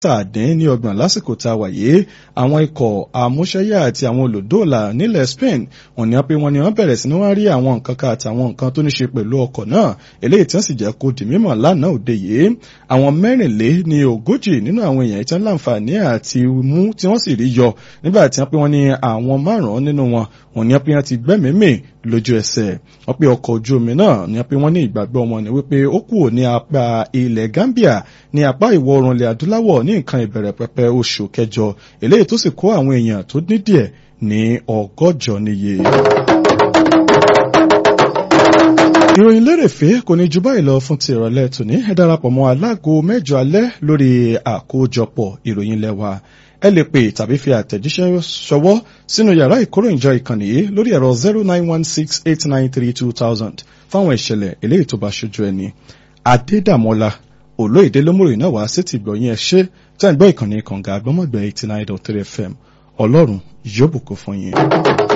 tàdín ní ọgbọ̀n lásìkò tá a wà yìí àwọn ikọ̀ àmúṣẹ́yà àti àwọn olùdóòlà nílẹ̀ Spain wọ́n ní pé wọ́n ní wọ́n bẹ̀rẹ̀ sí ní wọ́n rí àwọn nǹkan kan àtàwọn nǹkan tó ní ṣe pẹ̀lú ọkọ̀ náà eléyìí tí wọ́n sì jẹ́ kó di mímọ̀ lánàá òde yìí àwọn mẹ́rìnlé ní ogójì nínú àwọn èèyàn tí wọ́n láǹfààní àti mú tí wọ́n sì rí yọ nígbà tí wọ́n pé wọ́n ní àwọn márùn-ún nínú wọn wọ́n ní pé wọ́n ti gbẹ́mìímì lójú ẹsẹ̀ wọ́n pé ọkọ̀ ojú omi náà ní pé wọ́n ní ìgbàgbọ́ wọn ní wípé ó kúrò ní apá ilẹ̀ Gambia ní apá ìwọ̀ oòrùn ilẹ̀ adúláwọ̀ ní nǹkan ìbẹ̀rẹ̀ pẹpẹ oṣù kẹjọ eléyìí tó sì kó àwọn èèyàn tó ní díẹ̀ ní ọgọ́jọ níye. ìròyìn lérèfé kò ní ju báyìí lọ fún ti ìrọ̀lẹ́ tòní ẹ darapọ̀ mọ́ aláàgọ́ mẹ́jọ alẹ́ lórí àkójọpọ̀ ìròyìn lẹ́wà ẹ lè pè tàbí fi àtẹ̀jíṣẹ́ ṣọwọ́ sínú yàrá ìkóròyìnjọ ìkànnì yìí lórí ẹ̀rọ zero nine one six eight nine three two thousand fáwọn ìṣẹ̀lẹ̀ eléyìí tó bá ṣojú ẹni. Adédàmọ́lá olóyèdè lómùrè náà wá sí ti gbọ̀yìn ẹ ṣe tẹ́ ń gbọ́ ìkànnì kànga àgbọ́mọ̀gbẹ́ eighty nine dot three FM ọlọ́run yóò bùkún fún yín.